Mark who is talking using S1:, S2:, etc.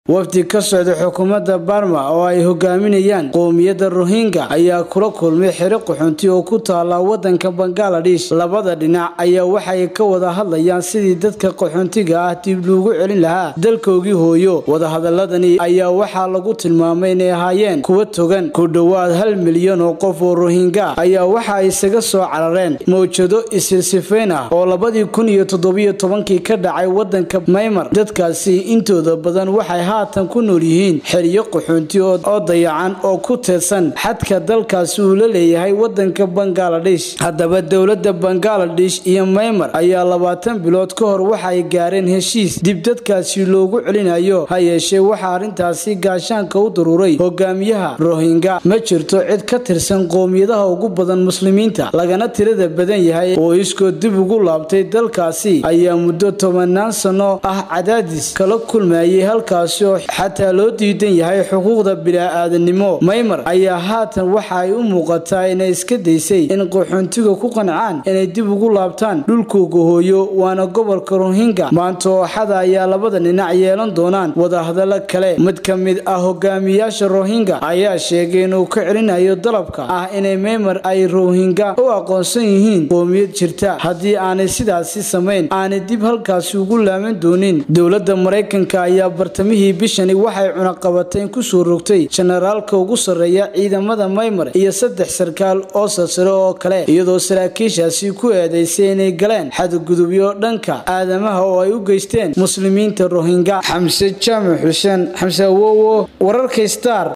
S1: wafdi ka socda xukuumadda barma oo ay hogaaminayaan qowmiyadda rohingya ayaa kula kulmay xero qaxoonti oo ku taala wadanka bangaladesh labada dhinac ayaa waxay ka wada hadlayaan sidii dadka qaxoontiga ah dib loogu celin lahaa dalkoogii hooyo wadahadaladani ayaa waxaa lagu tilmaamay inay ahaayeen kuwa togan ku dhowaad hal milyan oo qof oo rohingya ayaa waxa ay isaga soo carareen mawjado isilsifeyn ah oo labadii kun iyo toddobiyo tobankii ka dhacay wadanka maymar dadkaasi intooda badan waxay haatan ku nool yihiin xeryo qaxoonti oo dayacan oo ku teedsan xadka dalkaasi uu la leeyahay wadanka bangaladesh haddaba dowladda bangaladesh iyo maymar ayaa labaatan bilood ka hor waxaay gaareen heshiis dib dadkaasi loogu celinayo ha yeeshee waxaa arrintaasi gaashaanka u daruuray hogaamiyaha rohingya ma jirto cid ka tirsan qowmiyadaha ugu badan muslimiinta lagana tirada badan yahay oo iskoo dib ugu laabtay dalkaasi ayaa muddo tobanaan sano ah cadaadis kala kulmayay halkaasi oo xataa loo diidan yahay xuquuqda bilaa-aadanimo maymar ayaa haatan waxa ay u muuqataa inay iska daysay in qaxoontiga ku qancaan inay dib ugu laabtaan dhulkooga hooyo waana gobolka rohingya maanta ooxada ayaa labada dhinac yeelan doonaan wadahadalo kale mid ka mid ah hogaamiyaasha rohingya ayaa sheegay inuu ka celinayo dalabka ah inay maymar ay rohingya u aqoonsan yihiin qoomiyad jirta haddii aanay sidaasi samayn aanay dib halkaasi ugu laaman doonin dowladda maraykanka ayaa bartamihii bishani waxay cunaqabateen kusoo rogtay jenaraalka ugu sarreeya ciidamada maymar iyo saddex sarkaal oo salsare oo kale iyadoo saraakiishaasi ku eedaysay inay galeen xadgudubyo dhanka aadamaha oo ay u geysteen muslimiinta rohingya xamse jaamac xuseen xamse awowo wararka star